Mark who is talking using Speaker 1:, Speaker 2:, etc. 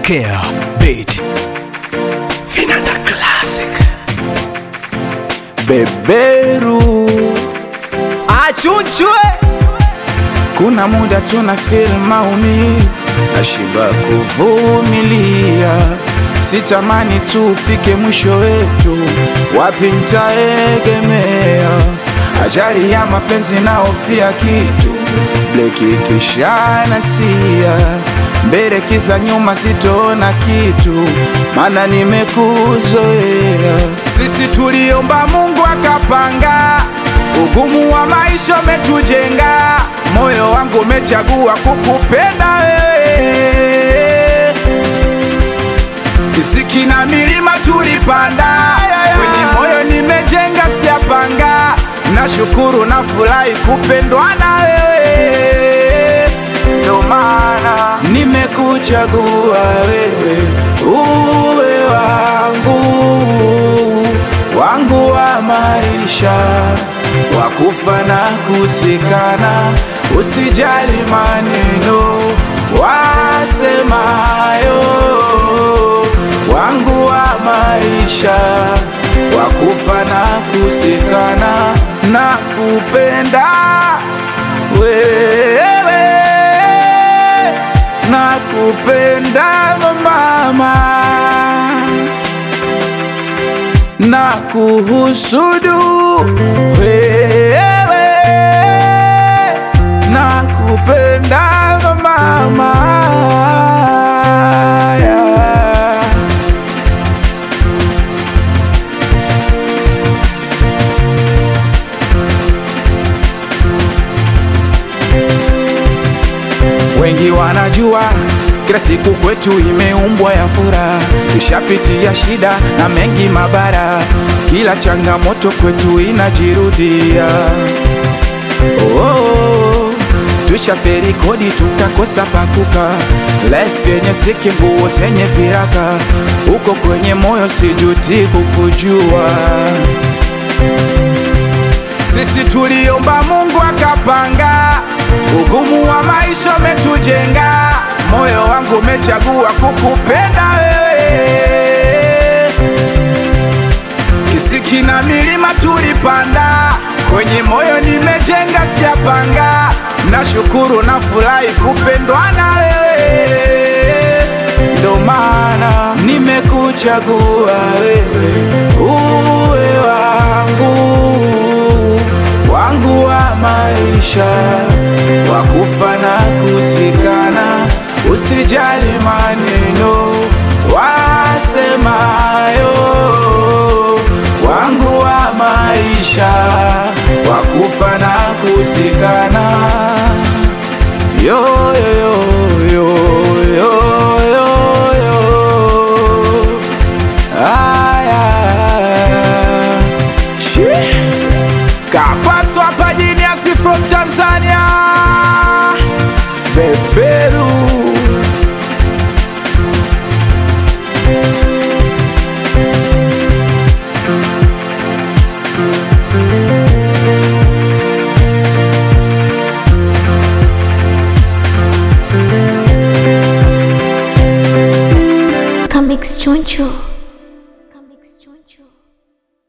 Speaker 1: Care Beat Vinanda Classic
Speaker 2: beberu
Speaker 3: achunchwe
Speaker 2: kuna muda tuna feel maumivu na shiba kuvumilia sitamani tu ufike mwisho wetu wapi ntaegemea ajali ya mapenzi naofia kitu bleki kishanasia mbele kiza nyuma sitoona kitu mana nimekuzoea sisi tuliomba mungu akapanga ugumu wa maisha umetujenga moyo wangu umechagua kukupenda wewe kisiki na milima tulipanda kwenye moyo nimejenga sijapanga nashukuru na furahi kupendwa na wewe ndo maana nimekuchagua wewe uwe wangu wangu wa maisha wakufa na kusikana usijali maneno wasemayo wangu wa maisha wakufa na kusikana na kupenda wewe na kupenda mama na kuhusudu wewe na kupenda mama yeah. wengi wanajua kila siku kwetu imeumbwa ya furaha, tushapitia shida na mengi mabara, kila changamoto kwetu inajirudia. Oh, oh, tushaferi kodi tukakosa pakuka, life yenye siki, nguo zenye viraka, uko kwenye moyo sijuti kukujua. Sisi tuliomba Mungu akapanga, ugumu wa maisha umetujenga, moyo wangu umechagua kukupenda wewe. Kisiki na milima tulipanda, kwenye moyo nimejenga, sijapanga. Nashukuru na furahi kupendwa na wewe, ndo maana nimekuchagua wewe uwe wangu wangu wa maisha wakufa na kusikana, usijali maneno wasemayo, wangu wa maisha wakufa na kusikana, yo yo yo yo yo yo yo aya Shii. Kapaswa hapa Genius from Tanzania